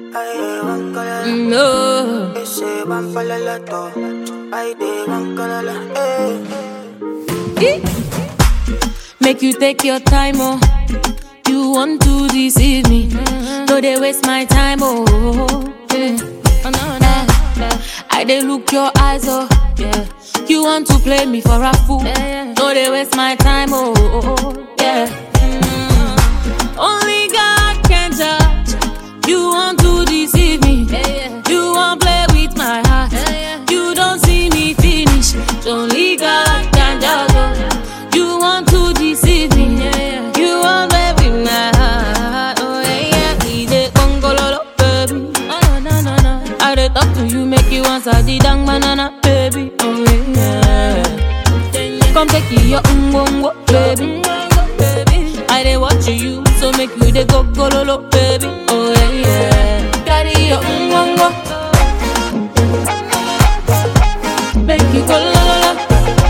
Ay, van colala. No. Ese van para la to. Ay, de van colala. Eh. Make you take your time, oh. You want to deceive me. No, they waste my time, oh. Yeah. Oh, no, no. I they look your eyes, oh. Yeah. You want to play me for a fool. No, they waste my time, oh. Yeah. Mm. Only God can judge. You want to deceive me. You want play with my heart. You don't see me finish. Only God can judge. oh. You want to deceive me. You want play with my heart. Oh yeah, yeah. We dey gongololo, baby. Oh no no no. I dey talk to you, make you answer the dang banana, baby. Oh yeah. Come take your ungongo, baby. I dey watch you, so make you dey go gololo, baby. Oh yeah, yeah. Carry your ungongo, make you go la la la.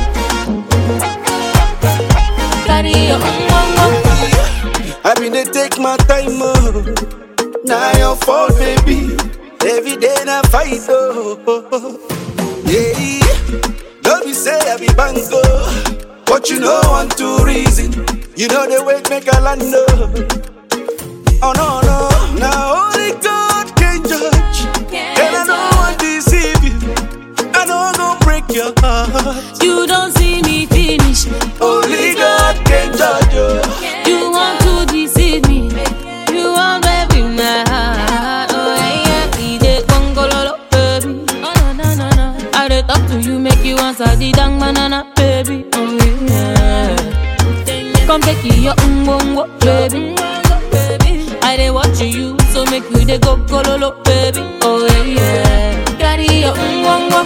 Carry your ungongo. I been dey take my time, oh. Now your fault, baby. Every day na fight, oh. Yeah, don't be say I be bango, but you know one two reason. You know the way make a land, oh. Oh no no, now only God can judge, and I don't want to deceive you. I don't go break your heart. You don't see me finish. Only God can judge you. You want to deceive me. You want baby my heart. Oh yeah, yeah. We dey gongololo, baby. Oh no no no no. I dey talk to you, make you answer the dang banana, baby. Oh yeah. Come take your umbongo, baby. I dey watch you, so make you dey go gololo, baby. Oh yeah, yeah. Carry your umbongo.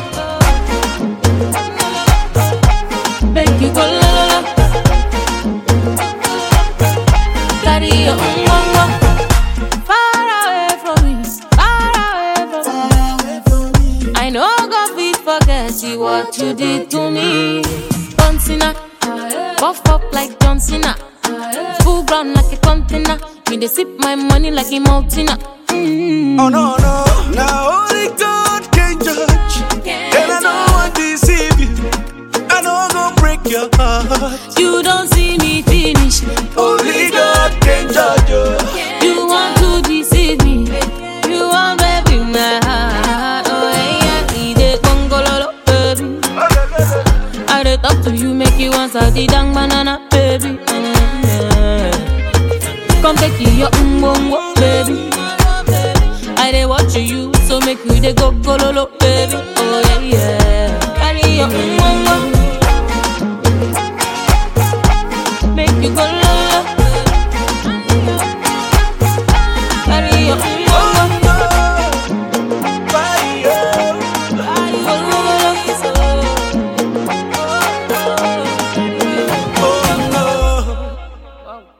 Make you go la la la. Carry your umbongo. Far away from me, far away from me. I know God fit forget you what you did to me. John Cena, buff up like John Cena, full ground like a container. Me dey sip my money like a mountain. Mm. Oh no no, now only God can judge, and I don't want to deceive you. I don't go break your heart. You don't see me finish. Only God can judge you. You want to deceive me. You want baby my heart. Oh yeah, we dey gongololo, baby. I dey talk to you, make you answer the dang banana, baby. Mm, yeah. Come take your umbongo, baby. I dey watch you, so make you dey go gololo, baby.